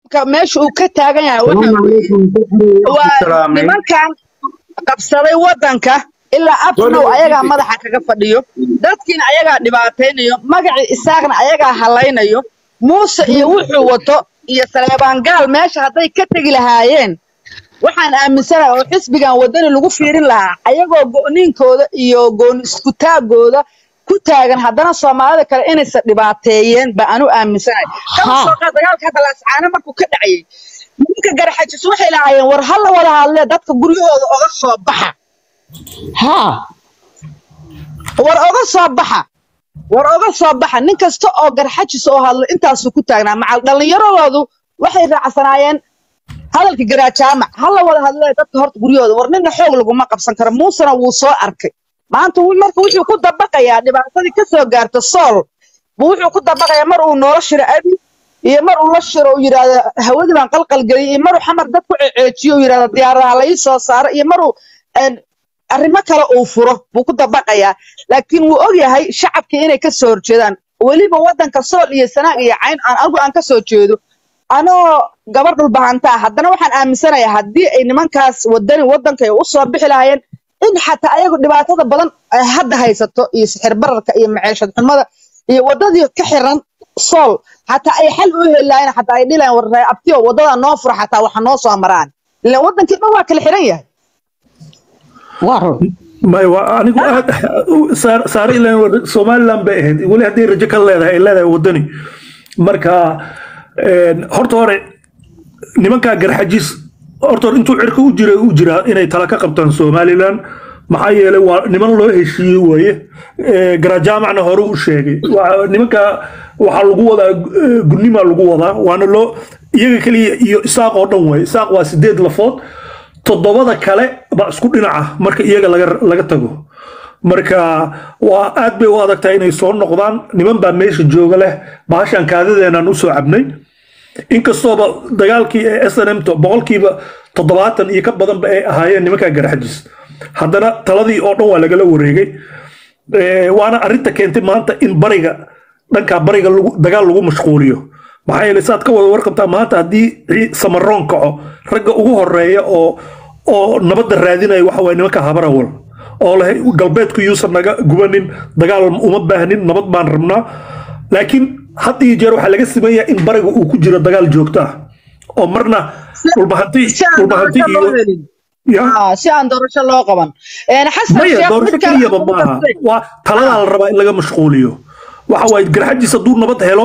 ka- meesha uu ka taagan yahay waxa waa nimankan qabsaday wadanka ilaa abnow ayagaa madaxa kaga fadhiyo dadkiina ayagaa dhibaataynayo magacii isaaqna ayagaa halaynayo muuse iyo wuxuu wato iyo saleebaan gaal meesha hadday ka tegi lahaayeen waxaan aaminsanahay oo xisbigan wadani lagu fiirin lahaa ayagoo go'niinkooda iyo gooni iskutaagooda ku taagan haddana soomaalida kale inaysan dhibaateeyeen ba anu aaminsanahay kama Ha. soo qaad dagaalka hadda laascaano markuu ka dhacayay nimanka garaxajis waxay lahaayeen war ha la wada hadlee dadka guryahooda oga soo baxa haa war oga soo baxa war oga soo baxa nin kasta oo garxajis oo hadlo intaasuu ku taagnaa macal dhallinyaradoodu waxay raacsanaayeen hadalka garaajaamac ha la wada hadlee dadka horta guryahooda war nina xoog laguma qabsan karo muusena wuu soo arkay maanta wi- marka wuxuu ku dabaqayaa dhibaatadii ka soo gaarta sool buu wuxuu ku dabaqayaa mar uu noola shiro abi iyo mar uu la shiro uu yidhaahdo hawadii baan qalqalgeliyay iyo maruu xamar dad ku ceeceejiyo uu yidhahdo diyaaradaha la ii soo saaro iyo maruu een, arrimo kale uu furo buu ku dabaqayaa laakiin wuu ogyahay shacabkii inay ka soo horjeedaan weliba waddanka sool iyo sanaag iyo cayn aan anigu aan ka soo jeedo anoo gabar dhulbahanta ah haddana waxaan aaminsanayaa haddii ay nimankaas wadani waddanka ay u soo bixi lahaayeen in xataa ayagu dhibaatada badan ay hadda haysato iyo sixir bararka iyo maciishad xumada iyo waddadii ka xiran sool xataa ay xal u heli lahaayeen xataa ay dhihi lahayen war ree abtiyo waddada noo fura xataa waxa noo soo maraan ilaan waddankii dhan waa kala xiran yahay waa run may waa anigu aad saar saare ilaan somaliland bay ahayd weli hadday rajo ka leedahay ay leedahay wadani marka een, horta hore nimankaa garxajis horta hore intuu cirka u jira u jiraa inay tala ka qabtaan somaliland maxaa yeelay waa niman loo heshiiyey weeye Ee, garajaamacna hore u sheegay Waa- nimanka waxaa lagu wadaa eh, gudnimaa lagu wadaa waana loo iyaga keliya iyo isaaq oo dhan weeye isaaq waa sideed lafood toddobada kale baa isku dhinaca marka iyaga laga laga tago marka waa aad bay u adag tahay inay soo noqdaan niman baa meesha jooga leh bahashan kaadadeenaan usoo cabnay inkastooba dagaalkii ee snm to boqolkiiba toddobaatan iyo ka badanba ay ahaayeen nimankaa garaxajis haddana taladii oo dhan waa lagala wareegay Ee, waana arrinta keentay maanta in bariga dhanka bariga lagu- dagaal lagu mashquuliyo maxaa yeelay saad ka wada warqabtaa maanta haddii ci- samaroon kaco ragga ugu horeeya oo oo nabadda raadinaya waxa waye nimanka habarawal oo leh galbeedku yuusan naga gubanin dagaal uma baahnin nabad baan rabnaa laakiin had iyo jeer waxaa laga sameeyaa in bariga uu ku jiro dagaal joogto ah oo marna dhulbahanti si aan dhulbahanti doorasho loo iyo helin ya Ah, si aan doorasho loo qaban Een, xasan maya sheekh doorasho mid kale keliyaba aan ku maaha dartay. waa taladaa la rabaa in laga mashquuliyo waxa waaye garxajis hadduu nabad helo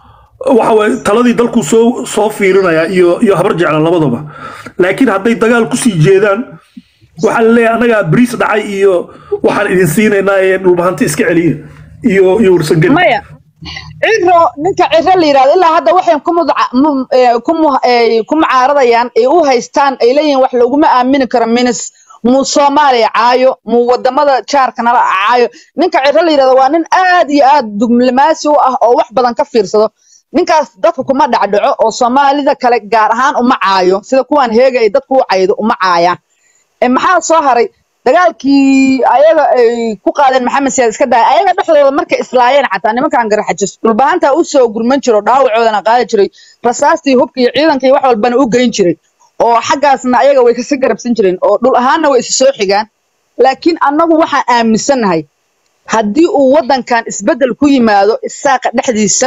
waxa waaye taladii dalku soo soo fiirinaya iyo iyo habar jecla labadaba laakiin hadday dagaal kusii jeedaan waxaa la leeyahay annagaa bariis dhacay iyo waxaan idin siinaynaa ee dhulbahanti iska celiya iyo iyo warsangeli maya ciro ninka ciro la yidhahdo ilaa hadda waxay ku mudca- mu- ee, ku mu- ee, ku mucaaradayaan ay u haystaan ay leeyihiin wax laguma aamini karo minis muu soomaaliya caayo muu wadamada jaarka nala caayo ninka ciro la yidhahdo waa nin aad iyo aad diblomaasi u ah oo wax badan ka fiirsado ninkaas dadka kuma dhacdhaco oo soomaalida kale gaar ahaan uma caayo sida kuwan heega ay dadku u caydo uma caayaan Ee, maxaa soo haray dagaalkii ayaga ay ku qaadeen maxamed siyaad iska daaya ayaga dhexdooda markay islaayeen xataa nimankan garaxajis dhulbahantaa u soo gurman jiro dhaawacoodana qaadi jiray rasaastii hubka iyo ciidanka iyo wax walbana u geyn jiray oo xaggaasna ayaga way kasi garabsan jireen oo dhul ahaanna way isa soo xigaan laakiin annagu waxaan aaminsannahay haddii uu waddankan isbeddel ku yimaado isaaqa dhexdiisa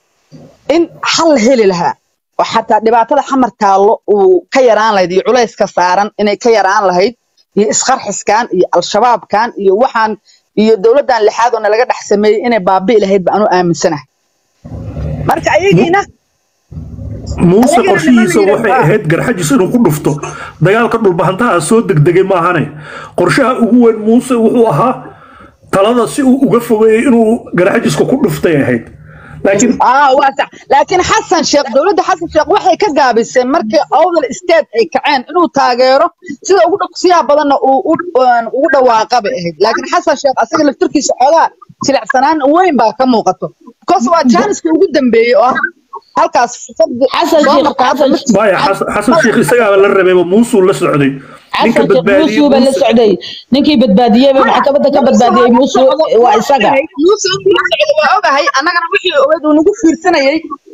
in xal la heli lahaa oo xataa dhibaatada xamar taallo uu ka yaraan lahayd iyo culayska saaran inay ka yaraan lahayd iyo isqarxiskan iyo al-shabaabkan iyo waxaan iyo dowladdan lixaad oo nalaga dhex sameeyey inay baabi'i lahayd ba anu aaminsanahay marka ayagiina muuse Ayagana qorshihiisa niman waxay yidhaahdaa. ahayd garxajis inuu ku dhufto dagaalka dhulbahantaha soo degdegay maahane qorshaha ugu weyn muuse wuxuu ahaa talada si uu uga fogeeyey inuu garxajiska ku dhuftay ahayd laakiin aa waa sax laakiin xasan sheekh dowladda xasan sheekh waxay ka gaabisay markii awdal state ay kaceen inuu taageero sida ugu dhaqsiyaha badanna uu u- een, ugu dhawaaqa bay ahayd laakiin xasan sheekh asaga laftirkiisa xoogaa jilicsanaan weyn baa ka muuqato because waa jaaniskii ugu dambeeyey oo ah halkaas fursad xasan soo sheekh martay hadda xasan mid- maya xasan xasan sheekh isagaaba la rabeeba muusuu la socday ninka xasan sheekh badbaadiyey muusuu baa la muuse socday ninkii badbaadiyeyba maxkamadda ka badbaadiyey muusuu waa isaga muuse inuu la socdo waa ogahay annagana wixii ogeyd uu nagu fiirsanayey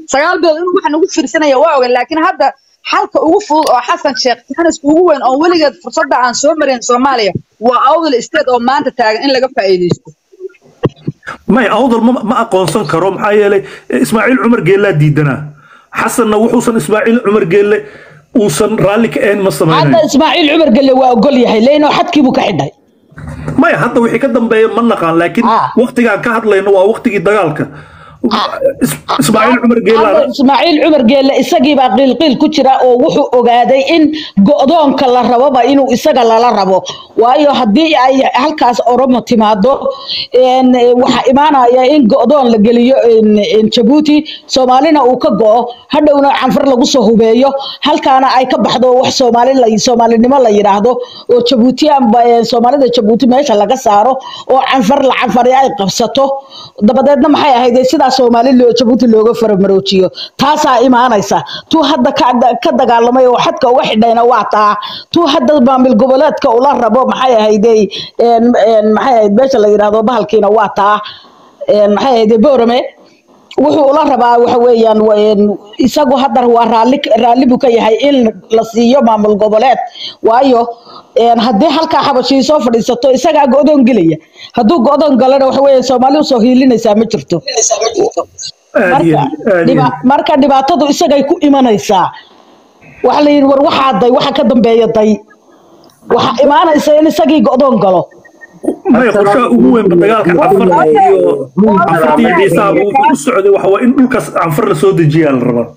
sagaal bilood inuu waxa nagu fiirsanaya waa ogan laakiin hadda xalka ugu fudud oo xasan sheekh jaaniska ugu weyn oo weligeed fursadda aan soo marin soomaaliya waa awdal state oo maanta taagan in laga faa'iidaysto may awdal ma ma aqoonsan karo maxaa yeelay ismaaciil cumar geellaa diidanaa xasanna wuxuusan ismaaciil cumar geelle uusan raalli ka ahayn ma hadda samaynayo ismaaciil cumar gelle waa ogol yahay leino xadkii buu ka xidhay maya hadda wixii ka dambeeya ma naqaan laakiin Ah. waktigaan ka hadlayno waa waktigii dagaalka Is- ismaaciil cumar geellaa hadda ismaaciil cumar geelle isagiibaa qiilqiil ku jira oo wuxuu ogaaday in go'doonka la raboba inuu isaga lala rabo waayo haddii ay halkaas oromo timaado een, waxaa imaanaya in go'doon la geliyo een, een, jabuuti soomaalina uu ka go'o hadhowna canfar lagu soo hubeeyo halkaana ay ka baxdo wax soomaali la soomaalinimo la yidhaahdo oo jabuutiyan ba- een, soomaalida jabuuti meesha laga saaro oo canfar la canfari ay qabsato dabadeedna maxay ahayd sidaa soomaali loo jabuuti looga faramaroojiyo taasaa imaanaysa tuu hadda ka, ka dagaalamay oo xadka uga xidhayna waa taa tuu hadda maamul goboleedka ula rabo maxay ahaydey een, een, maxay ahayd meesha la yidhaahdo bahalkiina waa taa een, maxay ahaydey boorame wuxuu ula rabaa waxa weeyaan wa- een, isagu hadda waa raalli raalli buu ka yahay in la siiyo maamul goboleed waayo een, haddii halkaa xabashii soo fadhiisato isagaa go'doon gelaya hadduu go'doon galana waxa weeye soomaali usoo hiilinaysaa ma jirto aad iyo marka aad iyo dhiba- marka dhibaatadu isagay ku imanaysaa waxa la yidhi war waxaa day waxa ka dambeeya day waxaa imaanaysa in isagii go'doon galo maya qorshaha ugu weynba dagaalka canfarta iyo canfarta iyo ciisaaba wuxuu u socday waxa waa in dhulkaas canfar la soo dejiyaa la rabaa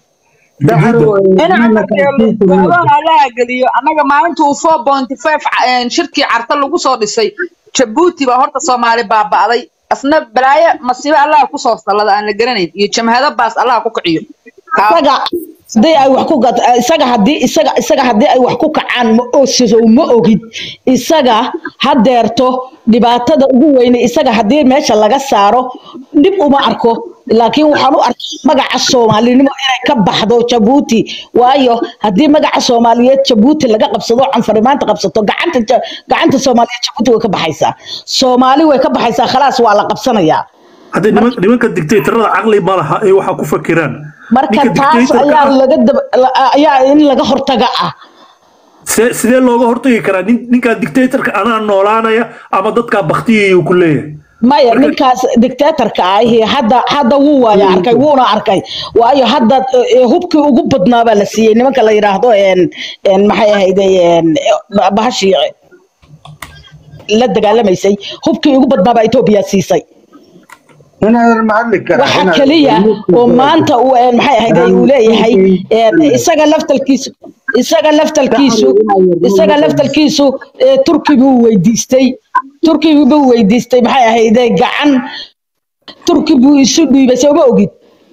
go'doon allaha geliyo annaga maalinta uu four point five shirkii carta lagu soo dhisay jabuuti baa horta soomaali baaba'day asna balaayo masiibo allaha kusoo sallada aan la garanayn iyo jamhado baas allaha ku kiciyo Kaa- isaga hadii ay wax ku gat- isaga hadii isaga isaga hadii ay wax ku kacaan ma osiso ma ogid isaga hadeerto dhibaatada ugu weyne isaga hadii meesha laga saaro dhib uma arko laakiin waxaan u arkay magaca soomaalinimo inay ka baxdo jabuuti waayo hadii magaca soomaaliyeed jabuuti laga qabsado canfari maanta qabsato gacanta Ja- gacanta soomaaliyeed jabuuti way ka baxaysaa soomaali way ka baxaysaa khalaas waa la qabsanayaa haddii niman nimanka dictatorada caqli ma laha ay waxaa ku fakiraan marka Ninka taas dictatorka ayaa ah, laga dab- la- ayaa in laga hortaga ah see- sidee looga hortagi karaa nin ninkaa dictatorka anaa noolaanaya ama dadkaa baktiyayuu ku leeyahay maya ninkaas dictatorka ahi hadda hadda wuu waaya arkay wuuna arkay waayo hadda eh, hubkii ugu badnaa baa la siiyey nimanka la yidhaahdo een een maxay ahayde een eh, bahashii la dagaalamaysay hubkii ugu badnaa baa etoobiya siisay inaadan mahadli karaa waxa inaadan- keliya oo maanta uu een maxay ahayde uu leeyahay een isaga laftalkiisu isaga laftalkiisu isaga laftalkiisu eh, turki buu weydiistay turki buu weydiistay maxay ahayde gacan turki buu isu dhiibay soo ma ogid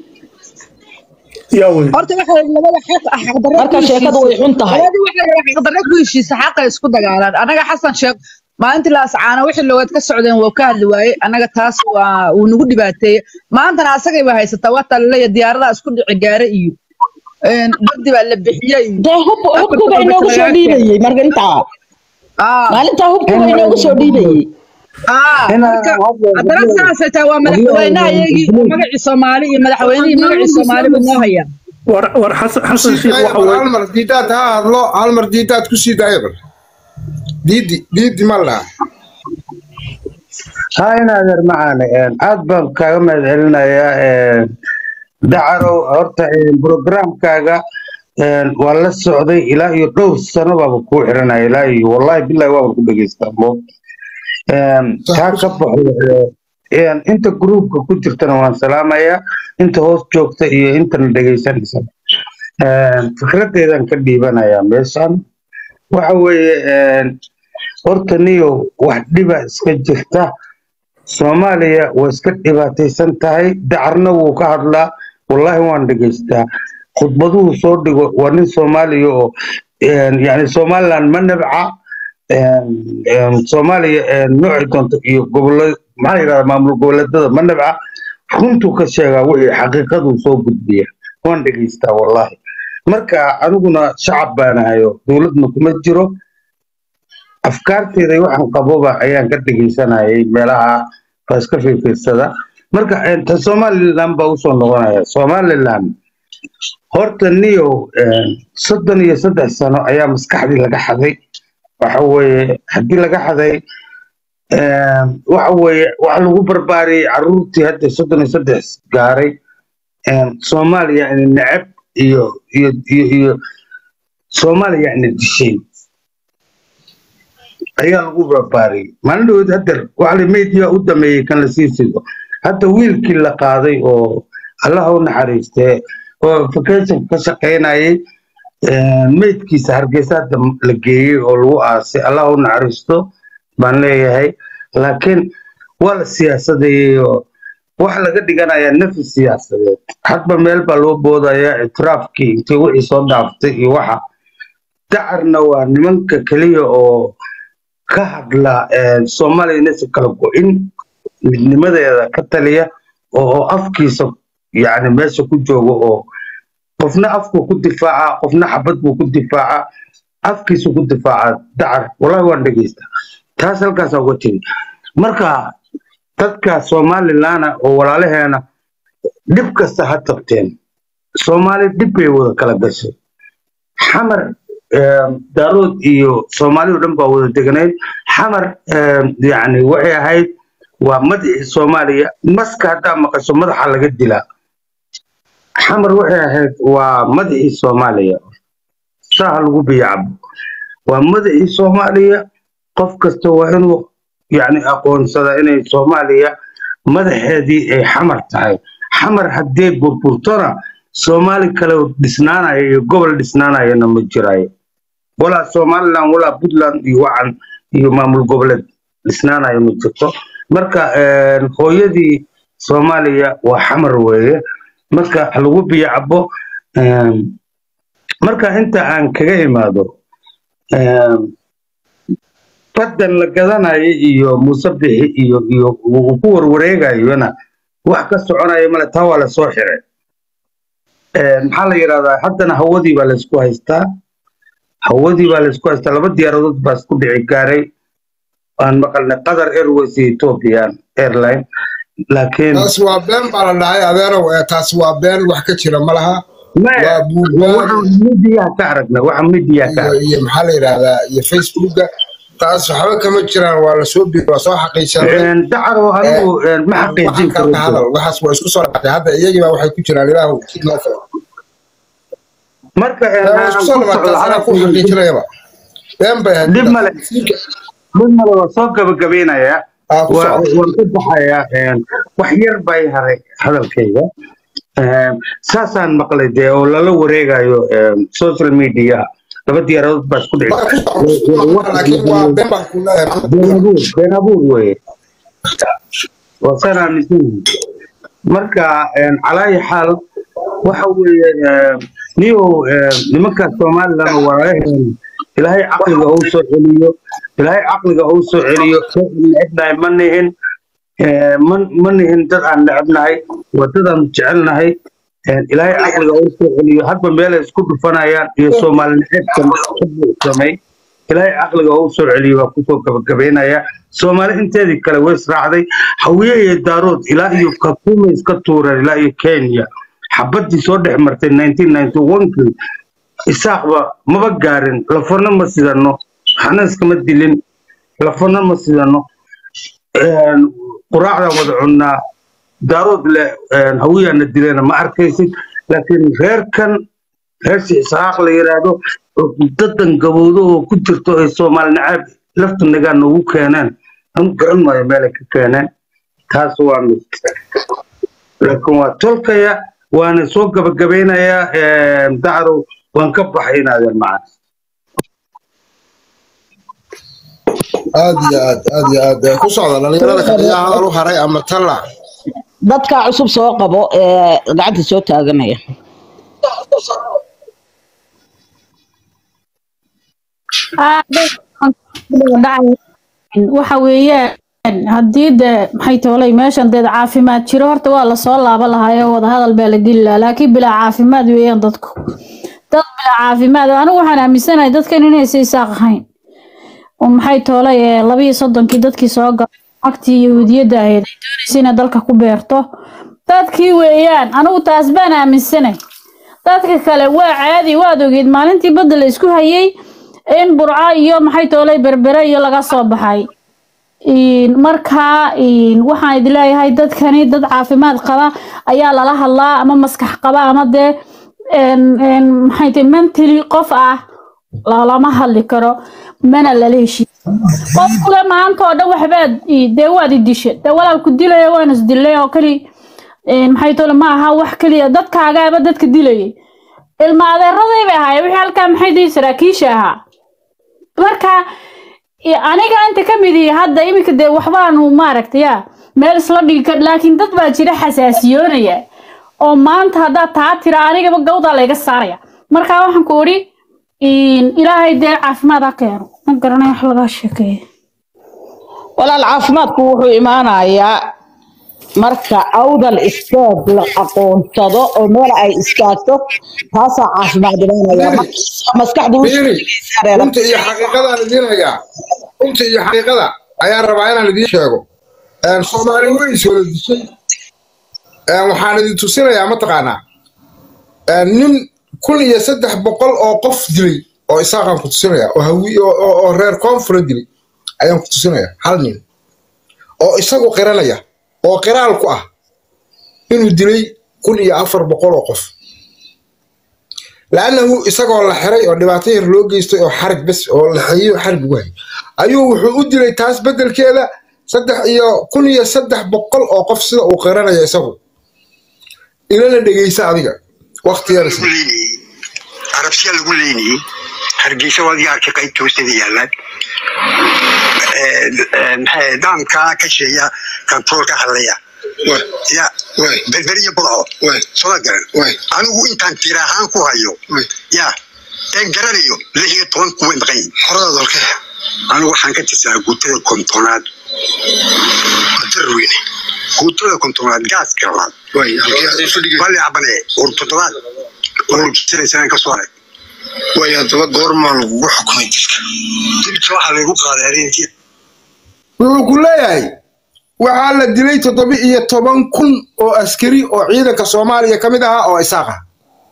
yaa wey horta waxa weeye labada xaq ah xaqdarro Marka ku sheekadu way heshiisay. xun tahay. labadii waxa weeye xaqdarro ku heshiisa xaqa isku dagaalaan anaga xasan sheekh maalintii la ascaana wixii loogeed ka socdeen waa ka hadli waaye anaga taas waa uu nagu dhibaateeyey maantana asagay baa haysataa wataa laleeya diyaaradaha isku dhici gaare iyo een, dadii baa la bixiyey iyo dee hub hubkuba inoogu soo dhiibayey marka intaa Ah, maalintaa hubkuba inoogu soo dhiibayey ah, marka haddana saasay tahay waa madaxweynaha iyagii oo magacii soomaali iyo madaxweynihii magacii soomaali buu noo hayaa war war xasan xasan sheekh waxa hal wey mar diidaad ha hadlo hal mar diidaad ku sii daaya bar diidi diidi ma laha ها إن هذا المعنى aad baan kaaga mahad celinayaa dacarow horta programkaaga waa la socday ilaa iyo dhowr sano baaba kuu xiranaya ilaa iyo wallahi billahi waaba ku dhegeystaa mo kaa ka baxo inta gruupka ku jirtana waan salaamayaa inta hoos joogta iyo intana dhegeysanaysa fikradeedan ka dhiibanayaa meeshan waxa weeye horta niyo wax dhiba iska jirta soomaaliya waa iska dhibaataysan tahay dacarna wuu ka hadlaa wallahi waan dhegeystaa khudbaduhu soo dhigo waa nin soomaaliya oo yani somaliland ma nabca soomaaliya noocii doonto iyo gobollo maxaa yidhahda maamul goboleedada ma nabca runtuu ka sheegaa wixii xaqiiqaduu soo gudbiya waan dhegeystaa wallahi marka aniguna shacab baanahayo dowladna kuma jiro afkaarteeda waxaan qaboba ayaan ka dhegeysanayay meelaha baa iska fiirfiirsada marka ta somaliland baa usoo noqonaya somaliland horta niyow soddon iyo saddex sano ayaa maskaxdii laga xaday waxa weeye haddii laga xaday waxa weeye waxa lagu barbaariyey carruurtii hadda soddon iyo saddex gaaray soomaaliya ina necab iyo iyo iyo iyo soomaaliya ina dishay ayaa lagu barbaariyey maalin dhawood haddeer waxa la media u dameeyey kan la sii sido hadda wiilkii la qaaday oo allaha u naxariistee oo vacation ka shaqaynayay meydkiisa hargeysa hadda la geeyey oo lagu aasay allaha u naxariisto baan leeyahay laakiin waa la siyaasadeeyey oo waxa laga dhiganayaa nafi siyaasadeed hadba meel baa loo boodayaa itiraafkii intii wixii soo dhaaftay iyo waxa dacarna waa nimanka keliya oo ka hadla soomaaliya inaysan kala go-in midnimadeeda ka taliya oo afkiisa yani meesha ku jooga oo qofna afku ku difaaca qofna xabad buu ku difaaca afkiisu ku difaaca dacar wallahi waan dhegeysta taas halkaasa uga tegi marka dadka somalilandna oo walaalaheena dhib kasta ha tabteen soomaali dhib bay wada kala gashay xamar daarood iyo soomaali o dhan baa wada deganayd xamar yani waxay ahayd waa madaxii soomaaliya maska haddaa maqasho madaxa laga dilaa xamar waxay ahayd waa madaxii soomaaliya saaha lagu biyacabo waa madaxii soomaaliya qof kasta waa inuu yani aqoonsadaa inay soomaaliya madaxeedii ay xamar tahay xamar haddee burburtona soomaali kale dhisnaanaya iyo gobol dhisnaanayana ma jirayo walaa somaliland walaa puntland iyo wacan iyo maamul goboleed dhisnaanaya ma jirto marka hooyadii soomaaliya waa xamar weeye marka lagu biyacabo marka inta aan kaga imaado baddan la gadanayo iyo muuse bixi iyo iyo uu ku warwareegayona wax ka soconaya male taa waa lasoo xiray maxaa la yidhahdaa haddana hawadii baa laysku haystaa hawadii baa laysku haystaa laba diyaaradood baa isku dhici gaaray aan maqalnay qatar airways iyo ethiopian airline laakiin taas waa been baa la dhahay adeerow ee taas waa been wax ka jira ma laha waa buugbaan waxaan midiyaha ka aragnay waxa midiyaha ka iyo aragnay iyo maxaa la yidhahdaa iyo facebooka taas waxba kama jiraan waa lasoo bi waa soo xaqiisanay dacaro anigu ma xaqiijin waxaan kalka karo hadal waxaas waa isku soo dhacday hadda iyagii baa waxay ku jiraan ilaahu jid noo furo marka waa isku soo dhawaatay anaa ku xaqiijinayaba been bay ahayd Dib male. mid male waa soo gabagabaynayaa aa ku waa- socda waan ka baxayaa wax yar bay haray hadalkayga saasaan maqlay dee oo lala wareegayo social media laba diyaaradood baa isku dhici Waa ku socda, laakiin waa been baan ku leeyahay been abuur been abuur weye waa saan aaminsanahay marka calaayi xaal waxa weeye niyow nimanka somalilan oo walaalaheen ilaahay caqliga uu soo celiyo ilaahay caqliga uu soo celiyo dad aan necebnahay ma nihin Eh, ma ma nihin dad aan necebnahay waa dad aan jecelnahay Eh, ilaahay caqliga uu soo celiyo hadba meelay isku dhufanayaan iyo soomaali necebkan samay ilaahay caqliga uu soo celiyo waa kusoo gabagabaynaya soomaali inteedii kale way israacday hawiye iyo daarood ilaa iyo kakuma iska tuureen ilaa iyo kenya xabadii soo dhex martay 1991kii isaaqba maba gaarin lafana ma sidano waxna iskama dilin lafana ma sidano quraacdan wada cunnaa daarood le hawiyaana dileena ma arkaysid laakiin reerkan reersi isxaaq la yidhaahdo oo dadan gabowdo oo ku jirto ay soomaali nacaab lafta nagaa noogu keeneen anu garan maayo meelay ka keeneen taas waa mid laakiin waa tolkaya waana soo gabagabaynayaa dacrow waan ka baxay inaadeen macana aad iyo aad aad iyo aad ku socda dhalinyarada kale yaa hadal u haray ama talla dadka cusub soo qabo ee gacanta soo taaganaya waxa weeyaan haddii de maxay toolay meeshan deed caafimaad jiro horta waa lasoo laaban lahaayoo wadahadal baa la geli lahaa laakiin bilaa caafimaad weeyaan dadku dad bilaa caafimaad anigu waxaan aaminsanahay dadkan inaysa isaaq ahayn oo maxay toolay ee labiyo soddonkii dadkii soo galay agtii yahuudiyadda ahayd ay doonaysa inay dalka ku beerto dadkii weeyaan anigu taas baan aaminsanay dadka kale waa caadi waad ogeed maalintii badda la isku hayay in burco iyo maxay toolay berbere iyo laga soo baxay Een, marka een, waxaan idin leeyahay dadkani dad caafimaad qaba ayaa lala hadlaa ama maskax qaba ama dee een, een, maxay tahay mentally qof ah lalama hadli karo mana lala heshiin qof kule maanta oo dhan waxbaad ii- dee waad i dishe dee walaalku dilaya waan is dilay oo keli een, maxay tole ma aha wax keliya dadkaagaaba dadka dilayay ilma adeeraday bay ahaayeen wixii halkaa maxay dihi saraakiisha ahaa marka i- aniga inta ka mid ihi hadda iminka dee waxbaanu maaragtay ya meel isla dhigi kar laakiin dad baa jira xasaasiyoonaya oo maanta haddaad taa tira anigaba gawdaa layga saaraya marka waxaan ku odhi in- ilaahay dee caafimaad ha keeno ma garanay wax laga sheekeeya walaal caafimaadku wuxuu imaanayaa marka awdal istaag la aqoonsado oo meel ay istaagto taasaa caafimaad imaanaya marka maskaxdu u fiiri shaqeysaa runta iyo xaqiiqadaan idiin hayaa runta iyo xaqiiqada ayaan rabaa inaan idiin sheego Een, soomaali way is wada dishay Een, waxaan idin tusinayaa mataqaanaa een, nin kun iyo saddex boqol oo qof dilay oo isaaqaan ku tusinaya oo hawi oo- oo oo reer koonfura dilay ayaan ku tusinaya hal nin oo isagu qiranaya oo qiraal ku ah inuu dilay kun iyo afar boqol oo qof laannahu isagoo la xiray oo dhibaato yar loo geystay oo xarig bes oo la xeeyo xarig ugu hayay ayuu wuxuu u dilay taas beddelkeeda saddex iyo kun iyo saddex boqol oo qof sida uu qiranaya isagu ilana dhegeysa adiga waqtiyada lagu leynayey arabsiya lagu leynayey hargeysa waadiga arkay qaybta hoosteeda yaalaan maxay daamkaa ka sheeya kantoolka hadlaya ya berber iyo budco soma garan anigu intaan tira ahaan ku hayo ya een garanayo lix iyo toban kuway maqan yihin horada dalke anigu waxaan ka tirsanaa guutada kontonaad darweyne guutada kontonaad gaaska labaad bali cabane ur toddobaad ur jiraysanaan ka soo haray way haddaba goormaa lagugu xukumay dilka dilka waxaa laygu qaaday arrintii wuxuu ku leeyahay waxaa la dilay toddoba iyo toban kun oo askari oo ciidanka soomaaliya ka mid ahaa oo isaaq ah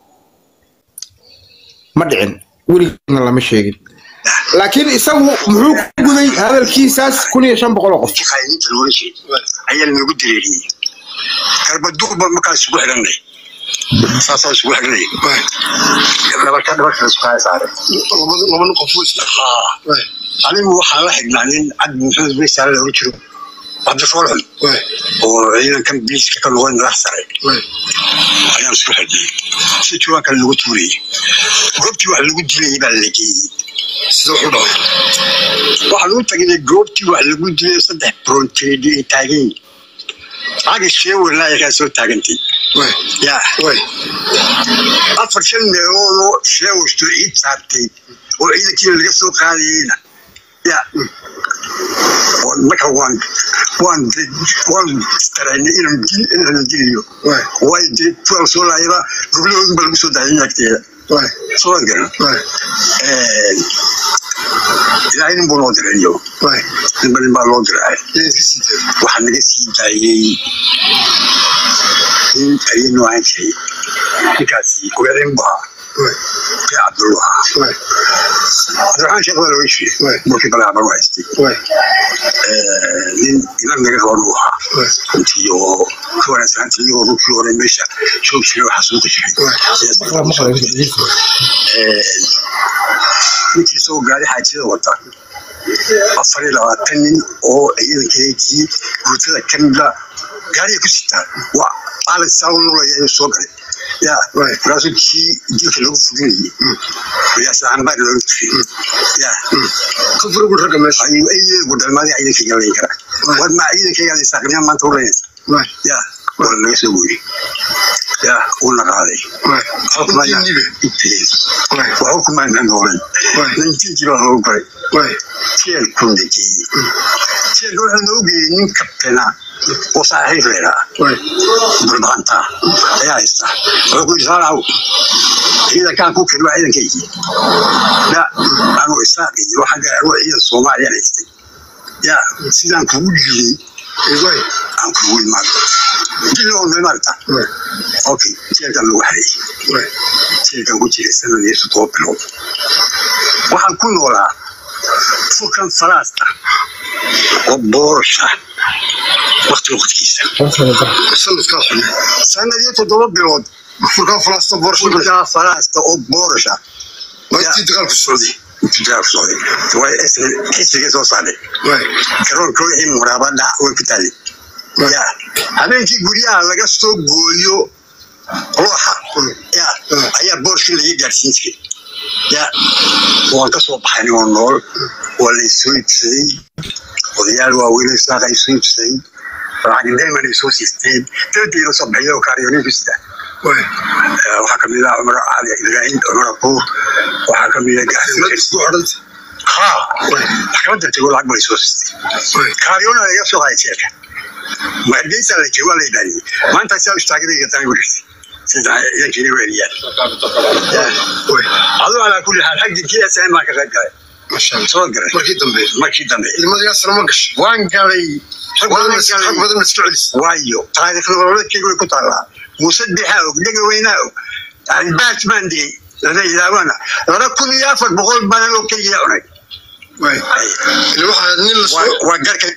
ma dhicin weligeedna lama sheegin laakiin isagu muxuu ku guday hadalkiisaas kun iyo shan boqol oo qof intii khayninta loola jeeda ayaa lanogu direeriyey garbaduqba markaa isugu xidhanay saasaa isugu xidhanay dhabarka dhabarka la isku haya saaray laba qof anigu waxaan la xignaa nin cabdi maxamed weysaale looga jiro cabdi foolxun oo ciidankan biliiska ka noqday madax sare ayaan isku xidhnay si jawaanka lagu tuurayay goobtii wax lagu dilayay baa la geeyey sida wuxuu dhahay waxaa lagu tagnay goobtii wax lagu dilay saddex bronteedi ay taagan yihiin caga sheewalaa kaa soo taagantay ya afar shan meeloodoo sheewashto ciid saartay oo ciidankiina laga soo qaadayeyna ya marka waan waan waan istaraynay inaan dil inaan diliyo waayo dee kuwaan soo laayaba goblahoodun baa lagu soo daayay agteeda soo garan ilaahay nin buu noo diray iyo ninba nin baa loo diray waxaa naga sii daayey nin ayaynu ahaan jiray ninkaasi ogaadeen bu ahaa bee cabdullu ahaa cabdiraxmaan sheekh baa looga jiray burkii balaaban u haystay nin iman naga qaban uu ahaa runtii oo ka wanaagsananta iyagoo rugkii hore meesha joog jiray waxaa soo jiray ninkii isagoo gaari xaajiyada wata afar iyo labaatan nin oo ciidankeedii guutada ka mida gaariga ku sitaan waa aalan saawlolaya ayuu soo galay ya markaasuu kii dilka lagu fulinayay markaasaanbaa looga tufiyey ya kufrigu ragga meesha ayuu eyeegu dhalmaadii ciidanka galayn kara war maa ciidanka galaysa aqniya maanta ulaysa ya waa laga soo gooyey ya uuna qaaday waa xukumaana noolan nantinkii baa loogu baray jeelkuu nageeyey jeelka wuxuu noo geeyey nin kabtena oo saaxiib leedaa burbaqanta ayaa haysta wuxuu ku yidhi saalaw ciidankaan ku keli waa ciidankaygii ya anuu isaaq iyo waxa gaaro ciidan soomaaliya haystay ya sidaan kugu dhiibay aan kugu imaado dil loo ogday maarta okay jeelkan lagu xareeyey jeelkan ku jiray sanadii toddoba bilood waxaan ku noolaa furkan falaasta oo boorasha waqti waqtigiisa sanadkaa xun sanadii toddoba bilood furkaa falaasta boorasha furkaa falaasta oo boorasha maalintii dagaalku socday xisbigii soo saaray garoonka wixii muraabada way ku taali ya habeenkii guryaha laga soo gooyo ruuxa ya ayaa boorshii laga gaadhsiin jiray ya waan ka soo baxay anigoo nool waa la isoo iibsaday odayaal waaweyn saaqa isoo iibsaday lacag dayman ay soo siisteen dabadiina soo baxiyay oo kaariyooninkiisa waxaa kamid ah cumar cali ibraahim cumar abuur waxaa kamid ah gaxsi ha maxkamadda tego lacag bay soo siistay kaariyoona laga soo qaaday jeelka maadeysa la joogo la ilaaliye maanta saa istaagay gataan wurisi sida idankii weeliyaan aduu calaa kulli xaal xagdinkii sn baan ka qayb galay soo galay markii dambe markii dambe ilmadaasna ma gashay waan galay rag badan ma iska celis waayo taariikh nololeedkayga way ku taallaa muuse bixaa og dhega weynaa og albaas baan digay lana ilaawana laba kun iyo afar boqol banan oo keliya cunay waxaa nin la soo waa garka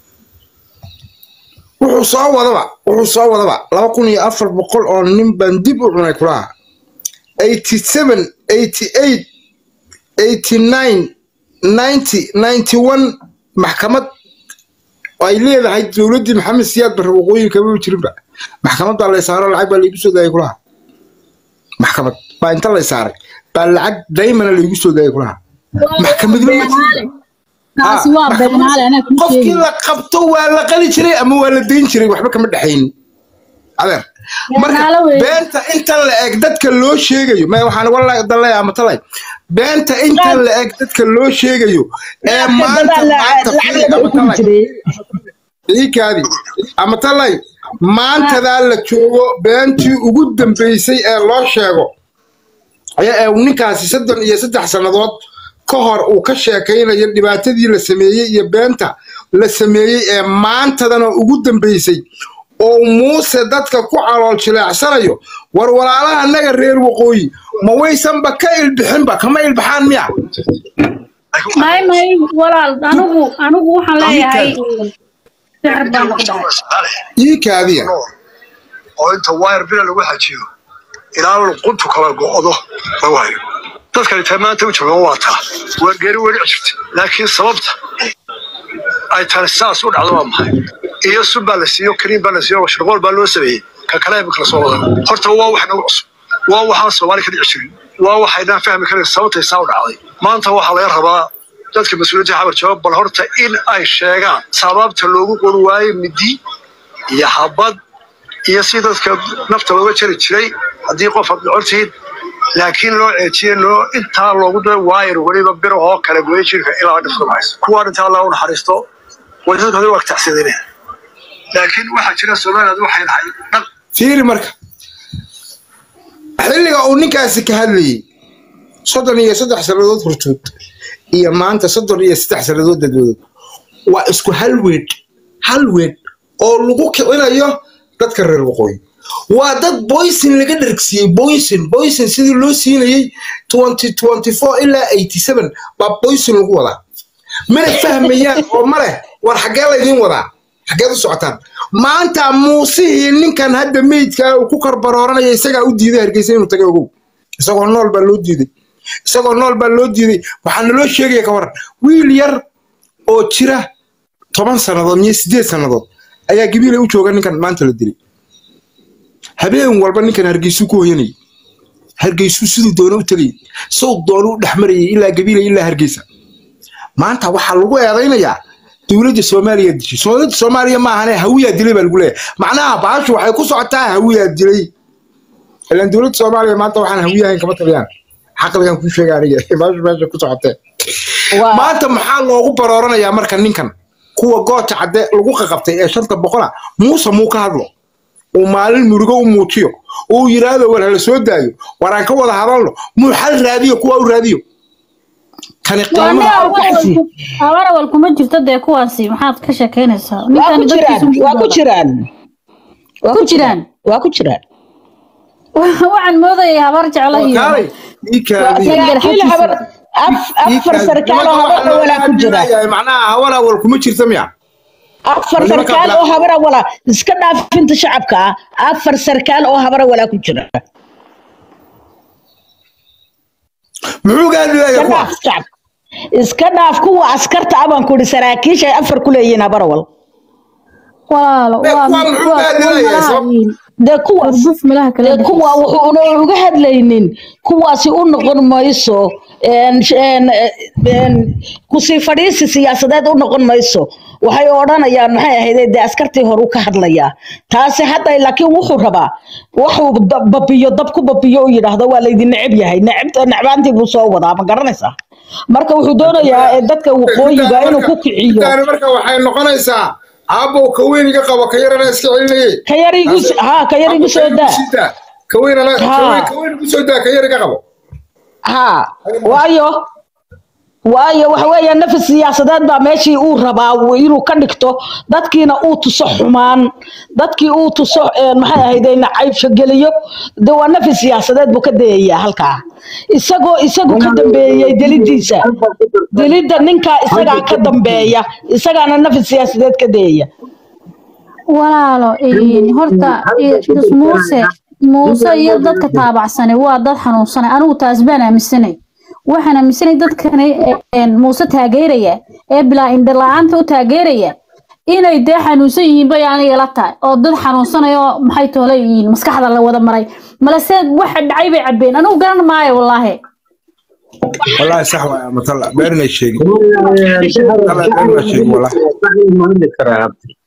wuxuu soo wadaba wuxuu soo wadaba laba kun iyo afar boqol oo nin baan dib u cunay kulaha eighty seven eighty eight eighty nine ninety ninety one maxkamad ay leedahay dowladdii maxamed siyaad barre waqooyinka ma jirinba maxkamadda lay saaro lacag baa laygu soo daayay kulaha maxkamad baa inta lay saaray baa lacag daymana laygu soo daayay kulaha maxkamadna ma jirin kaasi waa beenaale anaa kuu qofkii sheegi la qabto waa la qali jiray ama waa la dayn jiray waxba kama dhexayn adeer marka Beenaale weeye. beenta inta la eg dadka loo sheegayo ma waxaan wala dalay ama talay beenta inta la eg dadka loo sheegayo ee maanta maanta fiiri ama talay iikaadi ama talay maantadaa la joogo beentii ugu dambeysay ee loo sheego ayaa ee ninkaasi soddon iyo saddex sannadood ka hor uu ka sheekaynayo dhibaatadii la sameeyey iyo beenta la sameeyey ee maantadana ugu dambeysay oo muuse dadka ku calool jileecsanayo war walaalaha naga reer waqooyi ma waysanba ka ilbixinba kama ilbaxaan miya may may walaal anigu anigu waxaan leeyahay sixir baan ku dhacay ii kaadiya oo inta wayr bila lagu xajiyo ilaa luquntu kala go'do lagu hayo dadkani tay maanta u joogaan waa taa waa geeri weli jirta laakiin sababta ay tani saas u dhacdo waa maxay iyo sun baa la siiyo kariim baa la siiyo shirqool baa loo sameeyey ka kale ayba kala soo wadan horta waa wax nagu cusub waa waxaan soomaali ka dhici jirin waa waxaynaan fahmi karin sababtay saa u dhacday maanta waxaa laga rabaa dadka mas-uuliyiinta xabar jawaab bal horta in ay sheegaan sababta loogu qori waayo midi iyo xabad iyo si dadka nafta looga jari jiray haddii qof aad dhocon laakiin loo ceejiye loo intaa loogu daray waayar weliba birahoo kale goye jirka ilaa dhifka maxayso kuwaa dhinta allah u naxariisto way dadka hore wagtacsadeen laakiin waxaa jira somaliland waxay dhahay dhaq fiiri marka xilliga uu ninkaasi ka hadlayey soddon iyo saddex sannadood hortood iyo maanta soddon iyo saddex sannadood dadwoodood waa isku hal weedh hal weedh oo lagu kicinayo dadka reer waqooyi waa dad boysin laga dhargsiiyey boysin boysin sidii loo siinayey twenty twenty four ilaa eighty seven baa boysin lagu wadaa mana fahmayaan oo ma leh war xaggee laydin wadaa xaggeed u socotaan maanta muusihii ninkan hadda meydkaa uu ku karbarooranaya isagaa u diiday hargeysa inuu taga ogow isagoo nool baa loo diiday isagoo nool baa loo diiday waxaa naloo sheegaya ka waran wiil yar oo jira toban sannadood iyo sideed sannadood ayaa gabiile u jooga ninkan maanta la dilay habeen walba ninkan hargeysuu ku hoyanayay hargeysuu siduu doona u tegayay sow doona u dhexmarayay ilaa gabiile ilaa hargeysa maanta waxaa lagu eedaynayaa dowladda soomaaliya dishay dowladda soomaaliya maahane hawiyaa dilay baa lagu leeyahay macnaha baashu waxay ku socotaa hawiyaa dilay ilaan dowladda soomaaliya maanta waxaan hawiyahayn kama taliyaan xaqligan kuu sheega aniga baashu meesha ku socotee maanta maxaa loogu barooranayaa marka ninkan kuwa goota cadde lagu qaqabtay ee shanta boqola muuse muu ka hadlo uu maalin murugo u muujiyo uu yidhaahdo war hala soo daayo war aan ka wada hadalno muu xal raadiyo kuwa u raadiyo kani qiimaha uu ka xasiyo abarawal kuma jirto dee kuwaasi maxaad ka sheekeynaysaa waa ku ninkan jiraan dadkiisu waa ku jiraan waa ku ku jiraan jiraan waa ku jiraan waxaan moodayay habar jeclo iyo kaalay ii kaadi saraakiil habar af- afar sarkaal oo habar awalaa ku jira macnaha hawar awal kuma jirta miya afar Nimanka sarkaal bila- oo habar awalaa iska dhaafinta shacabka ah afar sarkaal oo habar awalaa ku jira muxuu gaadhigaya iska kuwa dhaaf shacab iska dhaaf kuwa askarta ah baan ku ihi saraakiisha ay afar ku leeyihiin habar awal walaalo Ee, waa kuwa muxuu waa kuwa gaadinayaa? malaha Sabab- yihiin dee kuwaas gurduf malaha kala dee kuwa dhexeysa wuxuuna uga hadlaynin kuwaasi u noqon mayso een, een, een, kusii fadhiisi siyaasadeed u noqon mayso waxay odhanayaan maxay ahayd dee askartii hore u ka hadlayaa taasi hadda laakiin wuxuu rabaa waxuu da- babiyo dab ku babiyo u yidhaahdo waa laydin neceb yahay neceb necbaantii buu soo wadaa ma garanaysaa marka wuxuu doonayaa ee dadka waqooyiga inuu ku kiciyo intaani marka waxay noqonaysaa aabbow ka weyn iga qabo ka yarana iska celinayay ka yar igu ha ka yar igu soo daa ka weynana Ha. ka weyn- ka weyn igu soo daa ka yar iga qabo ها waayo waayo waxa weeye nafis siyaasadeed baa meeshii uu rabaa uu- inuu ka dhigto dadkiina uu tuso xumaan dadkii uu tuso een, maxay ahayd nacaybsho geliyo de waa nafis siyaasadeed buu ka dayayaa halkaa isagoo isagu ka dambeeyey delidiisa delidda ninkaa isagaa ka dambeeya isagaana nafis siyaasadeed ka dayaya walaalo een, horta ee, is muuse muuse iyo dadka taabacsanay waa dad xanuunsanay anigu taas baan aaminsanay waxaan aaminsanay dadkani een, muuse taageeraya ee bilaa indhala-aanta u taageeraya inay dee xanuunsan yihiin bay aniga la tahay oo dad xanuunsanay oo maxay toole yihiin maskaxda la wada maray malese waxa dhacay bay cabeen anigu garan maayo wallaahi wallaahi sax waay matala beerinay sheegin Walaal, Alla, alla sheeg, walaal. waxay ma hadli karaa